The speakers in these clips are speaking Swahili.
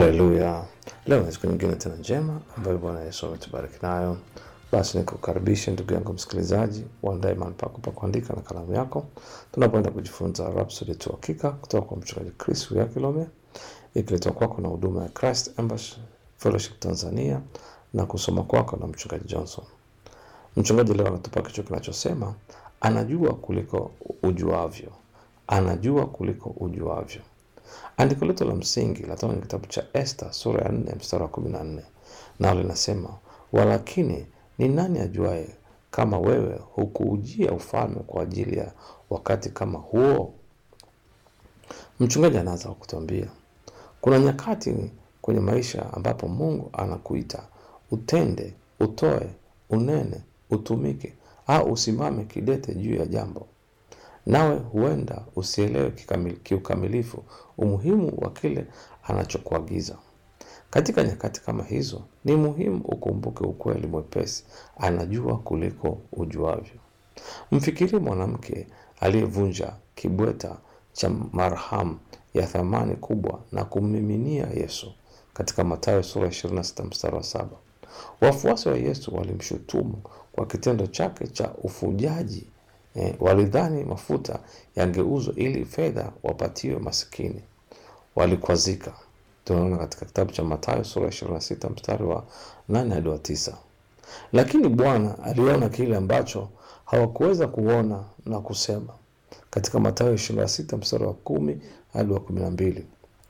Haleluya! Leo ni siku nyingine tena njema ambayo Bwana Yesu ametubariki nayo. Basi nikukaribishe ndugu yangu msikilizaji, uandae mahali pako pa kuandika na kalamu yako, tunapoenda kujifunza Rhapsody ya Uhakika kutoka kwa mchungaji Chris Kilome, ikiletwa kwako na huduma ya Christ Embassy Fellowship Tanzania na kusoma kwako na mchungaji Johnson. Mchungaji leo anatupa kichwa kinachosema anajua kuliko ujuavyo, anajua kuliko ujuavyo. Andiko letu la msingi latoka kwenye kitabu cha Esta sura ya nne mstari wa kumi na nne nao linasema walakini ni nani ajuaye kama wewe hukuujia ufalme kwa ajili ya wakati kama huo? Mchungaji anaanza kwa kutuambia kuna nyakati kwenye maisha ambapo Mungu anakuita utende, utoe, unene, utumike au usimame kidete juu ya jambo nawe huenda usielewe kikamil- kiukamilifu umuhimu wa kile anachokuagiza. Katika nyakati kama hizo, ni muhimu ukumbuke ukweli mwepesi, anajua kuliko ujuavyo. Mfikirie mwanamke aliyevunja kibweta cha marhamu ya thamani kubwa na kummiminia Yesu katika Mathayo sura 26 mstari wa saba. Wafuasi wa Yesu walimshutumu kwa kitendo chake cha ufujaji. Eh, walidhani mafuta yangeuzwa ili fedha wapatiwe masikini. Walikwazika. Tunaona katika kitabu cha Mathayo sura 26 mstari wa 8 hadi wa 9. Lakini Bwana aliona kile ambacho hawakuweza kuona na kusema, katika Mathayo 26 mstari wa kumi hadi wa kumi na mbili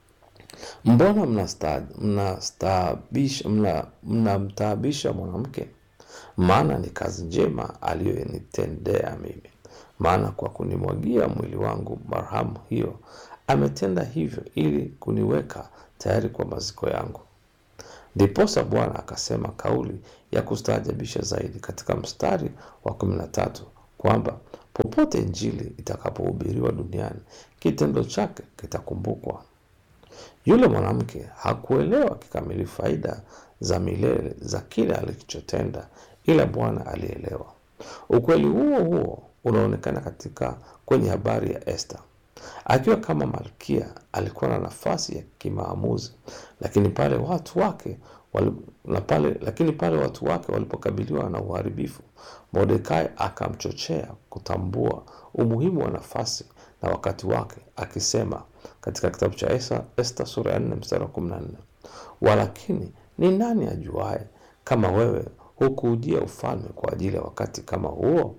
mbona mnasta- mnastaabisha- mna- mnamtaabisha mwanamke? Maana ni kazi njema aliyonitendea mimi. Maana kwa kunimwagia mwili wangu marhamu hiyo, ametenda hivyo ili kuniweka tayari kwa maziko yangu. Ndiposa Bwana akasema kauli ya kustaajabisha zaidi katika mstari wa kumi na tatu kwamba popote Injili itakapohubiriwa duniani, kitendo chake kitakumbukwa. Yule mwanamke hakuelewa kikamilifu faida za milele za kile alichotenda, ila Bwana alielewa. Ukweli huo huo unaonekana katika kwenye habari ya Esta. Akiwa kama malkia, alikuwa na nafasi ya kimaamuzi, lakini pale watu wake wali, na pale, lakini pale watu wake walipokabiliwa na uharibifu, Mordekai akamchochea kutambua umuhimu wa nafasi na wakati wake, akisema katika kitabu cha Esta, Esta sura ya 4 mstari wa 14, walakini ni nani ajuaye kama wewe hukuujia ufalme kwa ajili ya wakati kama huo?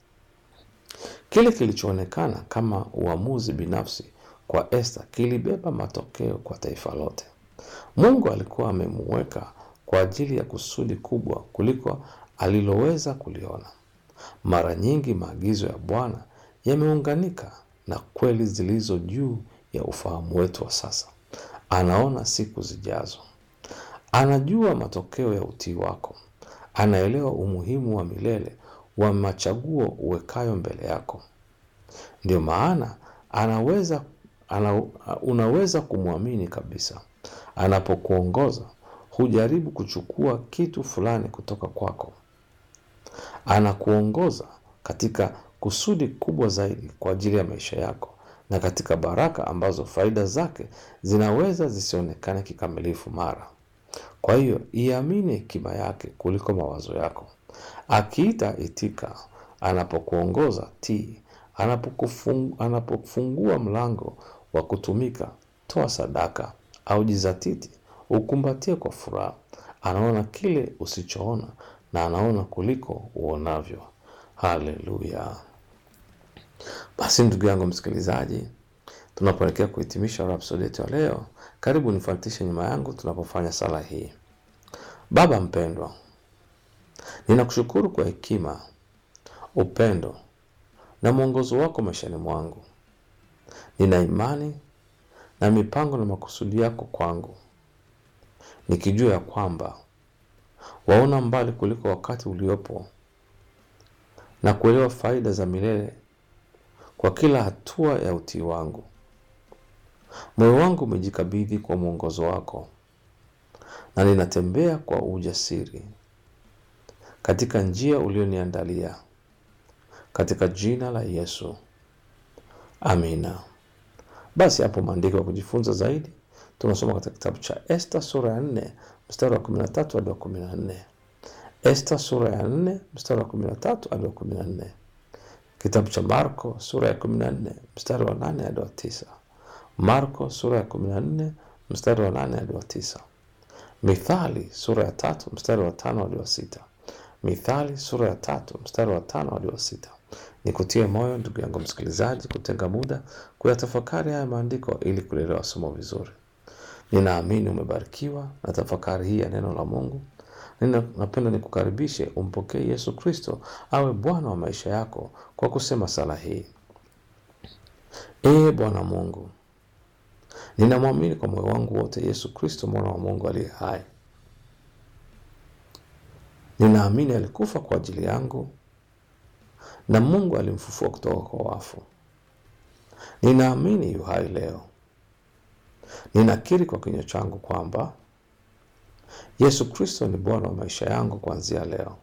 Kile kilichoonekana kama uamuzi binafsi kwa Esta kilibeba matokeo kwa taifa lote. Mungu alikuwa amemuweka kwa ajili ya kusudi kubwa kuliko aliloweza kuliona. Mara nyingi maagizo ya Bwana yameunganika na kweli zilizo juu ya ufahamu wetu wa sasa. Anaona siku zijazo, anajua matokeo ya utii wako, anaelewa umuhimu wa milele wa machaguo uwekayo mbele yako. Ndio maana anaweza ana, unaweza kumwamini kabisa. Anapokuongoza hujaribu kuchukua kitu fulani kutoka kwako. Anakuongoza katika kusudi kubwa zaidi kwa ajili ya maisha yako na katika baraka ambazo faida zake zinaweza zisionekane kikamilifu mara. Kwa hiyo iamini hekima yake kuliko mawazo yako. Akiita itika, anapokuongoza tii, anapokufung, anapofungua mlango wa kutumika, toa sadaka au jizatiti, ukumbatie kwa furaha. Anaona kile usichoona na anaona kuliko uonavyo. Haleluya! Basi ndugu yangu msikilizaji, tunapoelekea kuhitimisha Rhapsody yetu ya leo, karibu nifuatishe nyuma yangu tunapofanya sala hii. Baba mpendwa, ninakushukuru kwa hekima, upendo na mwongozo wako maishani mwangu. Nina imani na mipango na makusudi yako kwangu, nikijua ya kwamba waona mbali kuliko wakati uliopo na kuelewa faida za milele kwa kila hatua ya utii wangu. Moyo wangu umejikabidhi kwa mwongozo wako na ninatembea kwa ujasiri katika njia ulioniandalia, katika jina la Yesu, amina. Basi hapo maandiko ya kujifunza zaidi tunasoma katika kitabu cha Esta sura ya nne mstari wa kumi na tatu hadi wa kumi na nne Esta sura ya nne mstari wa kumi na tatu hadi wa kumi na nne Kitabu cha Marko sura ya kumi na nne mstari wa nane hadi wa tisa Marko sura ya kumi na nne mstari wa nane hadi wa tisa Mithali sura ya tatu mstari wa tano hadi wa sita Mithali sura ya tatu mstari wa tano hadi wa sita Nikutie moyo ndugu yangu msikilizaji, kutenga muda kuyatafakari haya maandiko ili kulielewa somo vizuri. Ninaamini umebarikiwa na tafakari hii ya neno la Mungu. Nina- Napenda nikukaribishe umpokee Yesu Kristo awe Bwana wa maisha yako kwa kusema sala hii: Ee Bwana Mungu, ninamwamini kwa moyo wangu wote Yesu Kristo mwana wa Mungu aliye hai. Ninaamini alikufa kwa ajili yangu na Mungu alimfufua kutoka kwa wafu. Ninaamini yu hai leo. Ninakiri kwa kinywa changu kwamba Yesu Kristo ni Bwana wa maisha yangu kuanzia leo.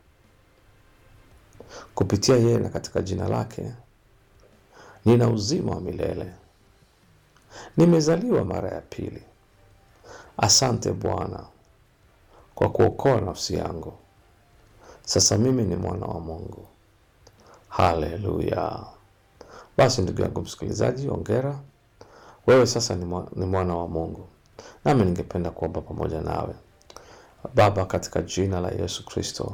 Kupitia yeye na katika jina lake nina uzima wa milele. Nimezaliwa mara ya pili. Asante Bwana kwa kuokoa nafsi yangu. Sasa mimi ni mwana wa Mungu. Haleluya! Basi ndugu yangu msikilizaji, ongera wewe, sasa ni mwa- ni mwana wa Mungu. Nami ningependa kuomba pamoja nawe. Baba, katika jina la Yesu Kristo,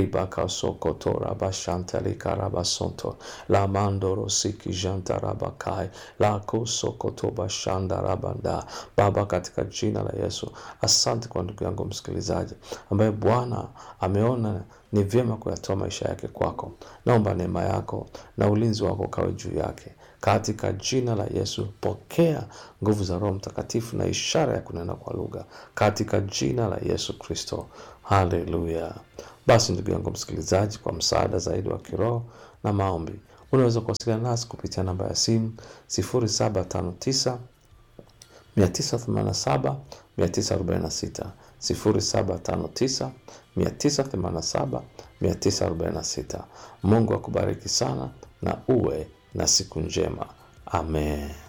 libakasokotorabashantalikarabasoto lamandorosiki jantarabakai lakosokotobashandarabanda. Baba, katika jina la Yesu, asante kwa ndugu yangu msikilizaji ambaye Bwana ameona ni vyema kuyatoa maisha yake kwako. Naomba neema yako na ulinzi wako kawe juu yake katika jina la Yesu. Pokea nguvu za Roho Mtakatifu na ishara ya kunena kwa lugha katika jina la Yesu Kristo. Haleluya! Basi ndugu yangu msikilizaji, kwa msaada zaidi wa kiroho na maombi, unaweza kuwasiliana nasi kupitia namba ya simu 0759 987 946 0759 987 946. Mungu akubariki sana na uwe na siku njema. Amen.